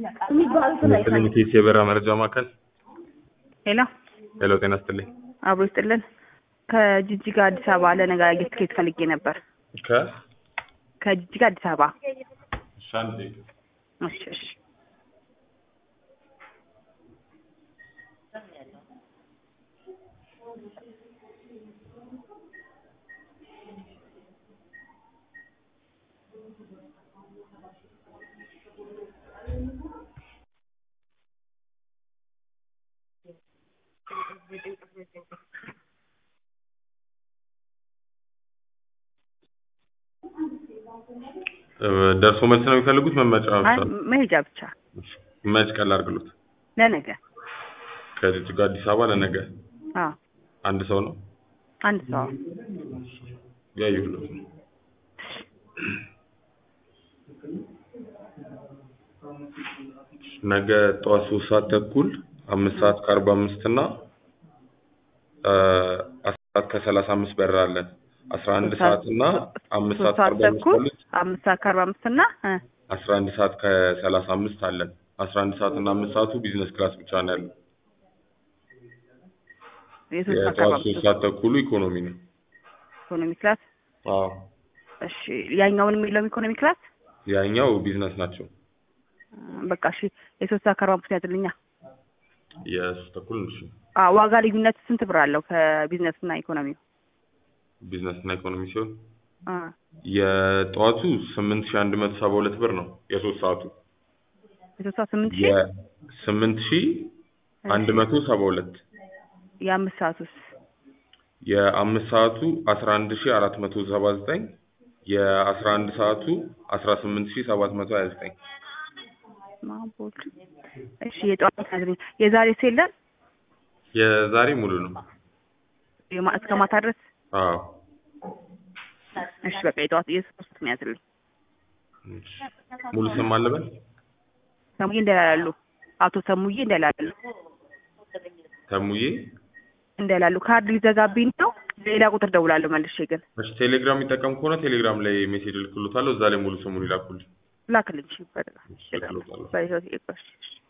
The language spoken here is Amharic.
ይመስልኝ ቴስ የበራ መረጃ ማዕከል ሄሎ ሄሎ፣ ጤና ይስጥልኝ። አብሮ ይስጥልን። ከጅጅጋ አዲስ አበባ ለነገ ትኬት ፈልጌ ነበር። ከ ከጅጅጋ አዲስ አበባ። ሻንዴ እሺ እሺ። ደርሶ መልስ ነው የሚፈልጉት? መመጫ አይ ብቻ? መሄጃ ብቻ መች ቀን ላድርግሎት? ለነገ። ከጅጅጋ አዲስ አበባ ለነገ አዎ አንድ ሰው ነው አንድ ሰው ያየሁለት ነው። ነገ ጠዋት ሶስት ሰዓት ተኩል አምስት ሰዓት ከአርባ አምስት እና አስራ ሰዓት ከሰላሳ አምስት በረራ አለን። አስራ አንድ ሶስት ሰዓት- ሰዓት እና አምስት ሶስት ሰዓት ሰዓት ከአርባ አምስት ተኩል አለች። አምስት ሰዓት ከአርባ አምስት እና እ አስራ አንድ ሰዓት ከሰላሳ አምስት አለን። አስራ አንድ ሰዓት እና አምስት ሰዓቱ ቢዝነስ ክላስ ብቻ ነው ያለው። የሶስት ሰዓት ከአርባ የጠዋት ሶስት አምስት ሰዓት ተኩሉ ኢኮኖሚ ነው። ኢኮኖሚ ክላስ። አዎ እሺ ያኛውን የሚለውም ኢኮኖሚ ክላስ ያኛው ቢዝነስ ናቸው። እ በቃ እሺ የሶስት ሰዓት ከአርባ አምስት ያዝልኛ። የሶስት ተኩል እሺ። አዎ ዋጋ ልዩነት ስንት ብር አለው ከቢዝነስ እና ኢኮኖሚው? ቢዝነስ እና ኢኮኖሚ ሲሆን እ የጠዋቱ ስምንት ሺህ አንድ መቶ ሰባ ሁለት ብር ነው። የሶስት ሰዓቱ የሶስት ሰዓት ስምንት ሺህ የስምንት ሺህ አንድ መቶ ሰባ ሁለት የአምስት ሰዓቱስ የአምስት ሰዓቱ አስራ አንድ ሺህ አራት መቶ ሰባ ዘጠኝ የአስራ አንድ ሰዓቱ አስራ ስምንት ሺህ ሰባት መቶ ሀያ ዘጠኝ ማቦል እሺ የጠዋት ያዝልኝ። የዛሬስ የለም የዛሬ ሙሉ ነው። የማ- እስከ ማታ ድረስ አዎ እሺ በቃ የጠዋት የሶስት ነው ያዝልኝ። እሺ። ሙሉ ስም አለበል ሰሙዬ እንደላላሉ አቶ ሰሙዬ እንደላላሉ ተሙዬ እንደላሉ ካርድ ሊዘጋብኝ ነው። ሌላ ቁጥር ደውላለሁ መልሼ ግን እሺ ቴሌግራም የሚጠቀም ከሆነ ቴሌግራም ላይ ሜሴጅ ልክሎታለሁ። እዛ ላይ ሙሉ ስሙን ይላኩልኝ። ላክልኝ። እሺ በቃ እሺ፣ ልክሎታለሁ። በህይወት ይቆሽ